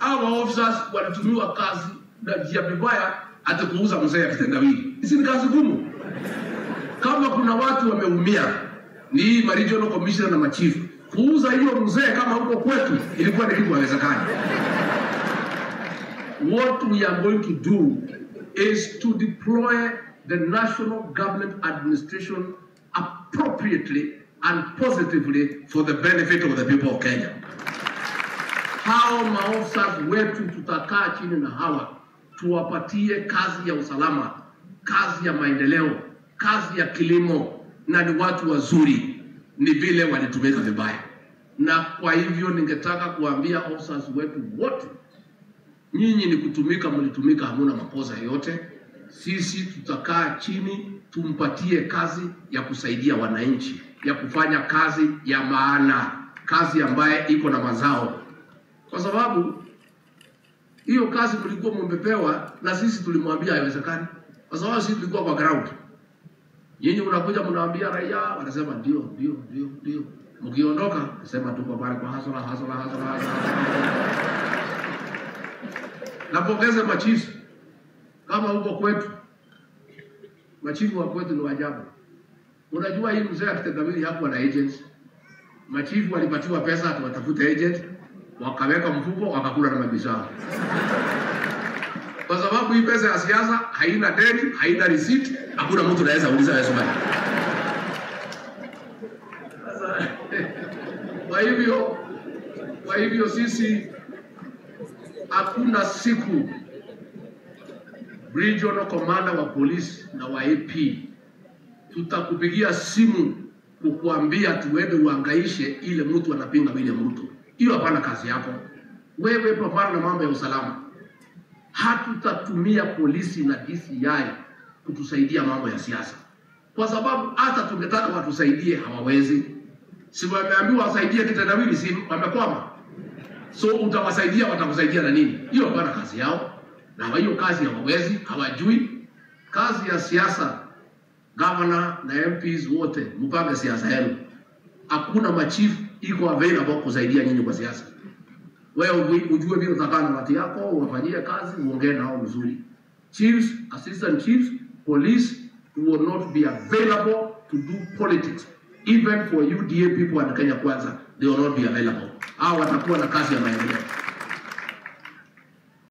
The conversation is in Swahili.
hawa officers walitumiwa kazi na njia vibaya, hata kuuza mzee ya kitendawili. Hizi ni kazi ngumu. Kama kuna watu wameumia, ni hii ma regional commissioner na machifu. Kuuza hiyo mzee kama huko kwetu ilikuwa ni kitu haiwezekani. What we are going to do is to deploy the national government administration appropriately and positively for the benefit of the people of Kenya. Hao maofisa wetu tutakaa chini na hawa tuwapatie kazi ya usalama, kazi ya maendeleo, kazi ya kilimo, na ni watu wazuri, ni vile walitumika vibaya. Na kwa hivyo ningetaka kuambia officers wetu wote nyinyi ni kutumika, mlitumika, hamuna makosa yoyote. Sisi tutakaa chini tumpatie kazi ya kusaidia wananchi, ya kufanya kazi ya maana, kazi ambaye iko na mazao, kwa sababu hiyo kazi mlikuwa mmepewa na sisi tulimwambia haiwezekani, kwa sababu sisi tulikuwa kwa ground. Nyinyi mnakuja mnawaambia raia, wanasema ndio ndio ndio ndio, mkiondoka nasema tuko pale kwa hasara hasara hasara hasara napongeze machifu kama huko kwetu, machifu wa kwetu ni wajabu. Unajua hii mzee akitendawili hakuwa na agents. Machifu walipatiwa pesa tuwatafute agent, wakaweka mfuko, wakakula na mabishao, kwa sababu hii pesa ya siasa haina deni, haina receipt, hakuna mtu anaweza uliza wewe swali. Sasa, Kwa hivyo, kwa hivyo sisi hakuna siku regional commander wa polisi na wa AP tutakupigia simu kukuambia tuende uangaishe ile mtu anapinga William Ruto. Hiyo hapana kazi yako. Wewe pambana na mambo ya usalama. Hatutatumia polisi na DCI kutusaidia mambo ya siasa, kwa sababu hata tungetaka watusaidie hawawezi. Si wameambiwa wasaidie kitendawili, si wamekwama? So utawasaidia, watakusaidia na nini? Hiyo hapana kazi yao, na hiyo kazi hawawezi, hawajui. Kazi ya siasa, gavana na MPs wote mpange siasa yenu. Hakuna machifu iko available kusaidia nyinyi kwa siasa. Wewe uju- ujue vile utakaa na watu yako, uwafanyie kazi, uongee nao vizuri. Chiefs, assistant chiefs, police will not be available to do politics. Even for UDA people and Kenya Kwanza, they will not be available. Hao watakuwa na kazi ya maendeleo.